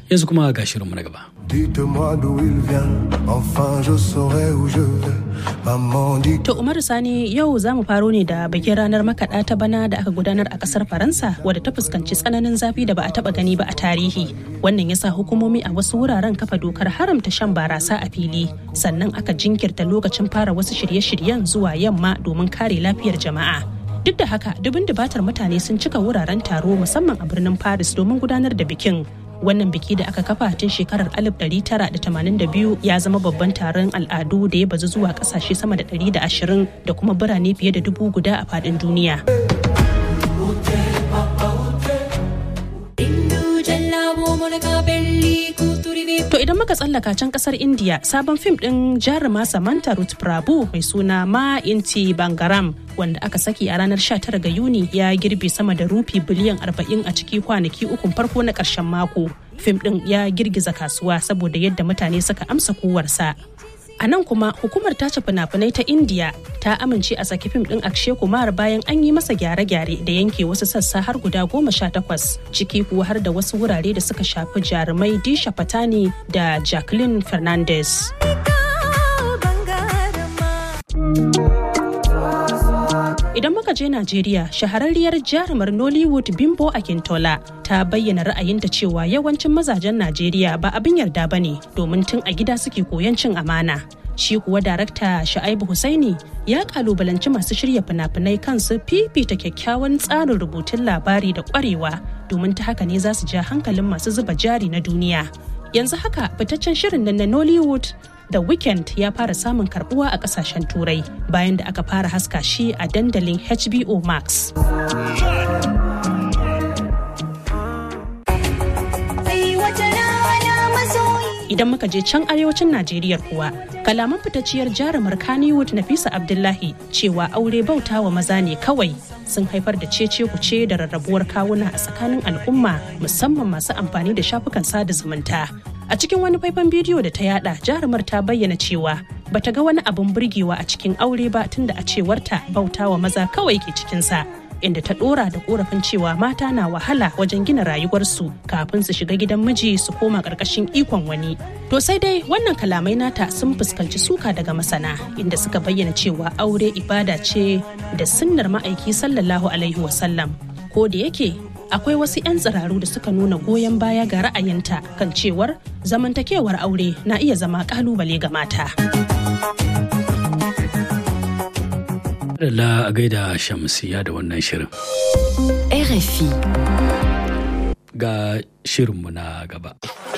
yanzu kuma ga shirinmu na gaba Dites-moi d'où il vient, enfin je saurai où je vais. Maman dit To Umaru Sani yau za mu faro ne da bikin ranar makaɗa ta bana da aka gudanar a ƙasar Faransa wadda ta fuskanci tsananin zafi da ba a taɓa gani ba a tarihi. Wannan ya sa hukumomi a wasu wuraren kafa dokar haramta shan barasa a fili. Sannan aka jinkirta lokacin fara wasu shirye-shiryen zuwa yamma domin kare lafiyar jama'a. Duk da haka dubin dubatar mutane sun cika wuraren taro musamman a birnin Paris domin gudanar da bikin. wannan biki da aka kafa tun shekarar 1982 ya zama babban taron al'adu da ya bazu zuwa kasashe sama da 120 da kuma birane fiye da dubu guda a faɗin duniya. To idan muka tsallaka can kasar India sabon fim ɗin jaruma Samantha Ruth Prabhu mai suna Ma Inti Bangaram wanda aka saki a ranar 19 ga Yuni ya girbe sama da rufi biliyan 40 a ciki kwanaki ukun farko na ƙarshen mako. Fim ɗin ya girgiza kasuwa saboda yadda mutane suka amsa kowarsa. A nan kuma hukumar tace fina-finai ta India ta amince a saki fim ɗin Akshay Kumar bayan an yi masa gyare-gyare da yanke wasu sassa har guda goma sha takwas ciki kuwa har da wasu wurare da suka shafi jarumai Disha Patani da Jacqueline Fernandez. Idan muka je Najeriya, shahararriyar jarumar Nollywood Bimbo Akintola ta bayyana ra'ayinta cewa yawancin mazajen Najeriya ba abin yarda ba ne domin tun a gida suke koyon cin amana. Shi kuwa darakta Sha'aibu Husaini ya kalubalanci masu shirya fina-finai kansu fifita kyakkyawan tsarin rubutun labari da kwarewa domin ta haka ne za su ja hankalin masu zuba jari na duniya. Yanzu haka fitaccen shirin nan na Nollywood The Weeknd ya fara samun karbuwa a kasashen turai bayan da aka fara haska shi a dandalin HBO Max. Idan muka je can arewacin Najeriya kuwa, kalaman fitacciyar jarumar Kannywood Nafisa Abdullahi cewa aure bautawa maza ne kawai sun haifar da cece kuce da rarrabuwar kawuna a tsakanin al'umma musamman masu amfani da shafukan sada zumunta. A cikin wani faifan bidiyo da ta yada jarumar ta bayyana cewa bata ga wani abin burgewa a cikin aure ba tunda a cewarta bautawa maza kawai ke cikinsa. Inda ta dora da korafin cewa mata na wahala wajen gina rayuwarsu kafin su shiga gidan miji su koma karkashin ikon wani. To sai dai wannan kalamai nata sun fuskanci suka daga masana inda suka bayyana cewa aure ibada ce da sunnar ma'aiki sallallahu alaihi wasallam. Ko da yake akwai wasu 'yan tsiraru da suka nuna goyon baya ga ra'ayinta kan cewar zamantakewar aure na iya zama kalubale ga mata. da a gaida shamsiya da wannan shirin RFI. ga shirinmu na gaba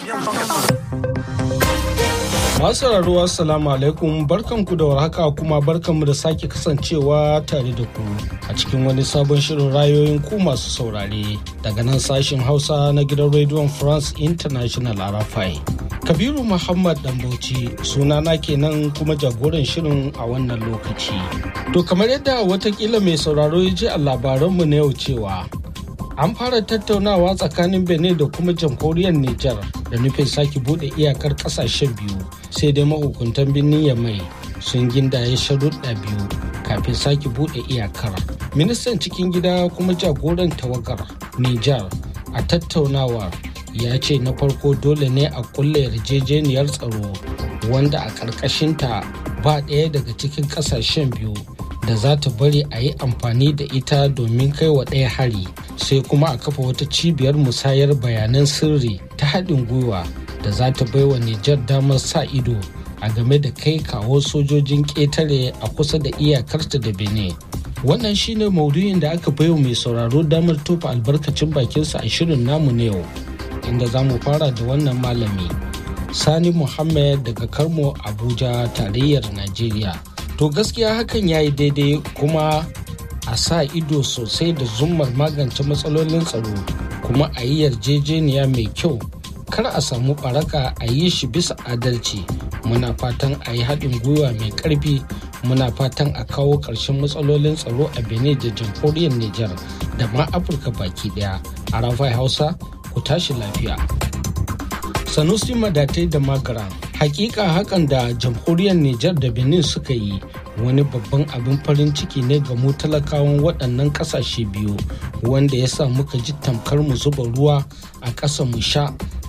Masu sauraro assalamu alaikum barkanku da warhaka kuma barkanmu da sake kasancewa tare da ku a cikin wani sabon shirin rayoyin ku masu saurare daga nan sashen Hausa na gidan rediyon France International RFI. Kabiru Muhammad Dambauci sunana kenan kuma jagoran shirin a wannan lokaci. To kamar yadda watakila mai sauraro ya ji a labaranmu na yau cewa an fara tattaunawa tsakanin benin da kuma jamhuriyar nijar da nufin sake bude iyakar kasashen biyu sai dai mahukuntan birnin yamai sun gindaye sharuɗa biyu kafin sake bude iyakar ministan cikin gida kuma jagoran tawagar nijar a tattaunawar ya ce na farko dole ne a kulle yarjejeniyar tsaro wanda a ƙarƙashinta ba ɗaya daga cikin ƙasashen biyu da za ta bari a yi amfani da ita domin kai wa ɗaya hari sai kuma a kafa wata cibiyar musayar bayanan sirri ta haɗin gwiwa da za ta baiwa Nijar damar sa ido a game da kai kawo sojojin ƙetare a kusa da iyakarta da Benin. Wannan shine maudu'in da aka baiwa mai sauraro damar tofa albarkacin bakinsa a shirin namu na yau, inda za mu fara da wannan malami. Sani Muhammad daga Karmo Abuja tarayyar Najeriya. To gaskiya hakan ya yi daidai kuma a sa ido sosai da zummar magance matsalolin tsaro kuma a yi yarjejeniya mai kyau kar a samu baraka a yi shi bisa adalci muna fatan a yi haɗin gwiwa mai ƙarfi muna fatan a kawo ƙarshen matsalolin tsaro a benin da jamhuriyar niger da ma afirka baki ɗaya a rafai hausa ku tashi lafiya sanusi madatai da magara hakika hakan da jamhuriyar niger da benin suka yi wani babban abin farin ciki ne ga mu talakawan waɗannan ƙasashe biyu wanda ya sa muka ji tamkar mu zuba ruwa a ƙasa mu sha